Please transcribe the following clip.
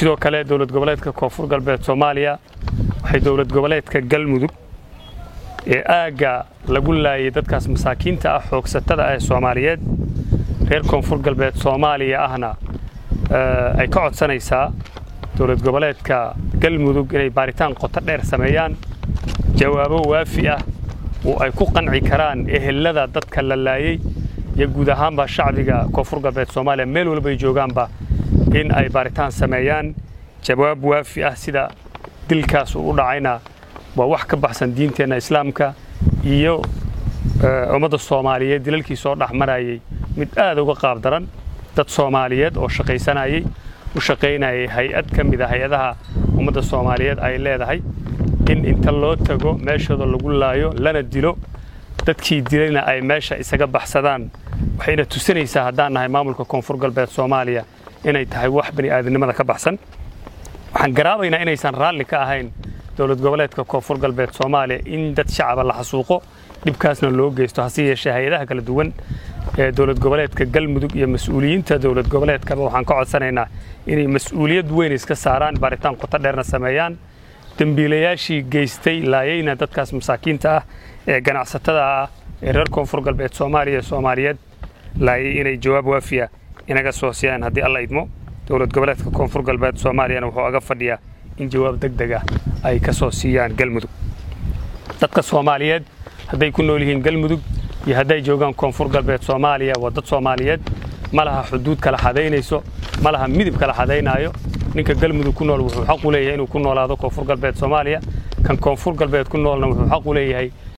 sidoo kale dowlad goboleedka koonfur galbeed soomaaliya waxay dowlad goboleedka galmudug ee aagga lagu laayay dadkaas masaakiinta ah xoogsatada ah ee soomaaliyeed reer koonfur galbeed soomaaliya ahna ay ka codsanaysaa dowlad goboleedka galmudug inay baaritaan qoto dheer sameeyaan jawaabo waafi ah oo ay ku qanci karaan ehelada dadka la laayey iyo guud ahaanba shacbiga koonfur galbeed soomaaliya meel walba ay joogaanba in ay baaritaan sameeyaan jawaab waafi ah sida dilkaas uu u dhacayna waa wax ka baxsan diinteenna islaamka iyo ummadda soomaaliyeed dilalkii soo dhex marayay mid aad uga qaab daran dad soomaaliyeed oo shaqaysanayay u shaqaynayay hay-ad ka mid a hay-adaha ummadda soomaaliyeed ay leedahay in inta loo tago meeshooda lagu laayo lana dilo dadkii dilayna ay meesha isaga baxsadaan waxayna tusinaysaa haddaan nahay maamulka koonfur galbeed soomaaliya inay tahay wax bani aadamnimada ka baxsan waxaan garaabaynaa inaysan raalli ka ahayn dowlad goboleedka koonfur galbeed soomaaliya in dad shacaba la xasuuqo dhibkaasna loo geysto hase yeeshee hay-adaha kala duwan ee dowlad goboleedka galmudug iyo mas-uuliyiinta dowlad goboleedkaba waxaan ka codsanaynaa inay mas-uuliyad weyn iska saaraan baaritaan qoto dheerna sameeyaan dembiilayaashii geystay laayayna dadkaas masaakiinta ah ee ganacsatada ah ee reer koonfur galbeed soomaaliya soomaaliyeed laayay inay jawaab waafiya inaga soo siiyaan haddii alla idmo dowlad goboleedka koonfur galbeed soomaaliyana wuxuu aga fadhiyaa in jawaab deg deg ah ay ka soo siiyaan galmudug dadka soomaaliyeed hadday ku nool yihiin galmudug iyo hadday joogaan koonfur galbeed soomaaliya waa dad soomaaliyeed ma laha xuduud kala xadaynayso ma laha midib kala xadaynaayo ninka galmudug ku nool wuxuu xaq u leeyahay inuu ku noolaado koonfur galbeed soomaaliya kan koonfur galbeed ku noolna wuxuu xaq u leeyahay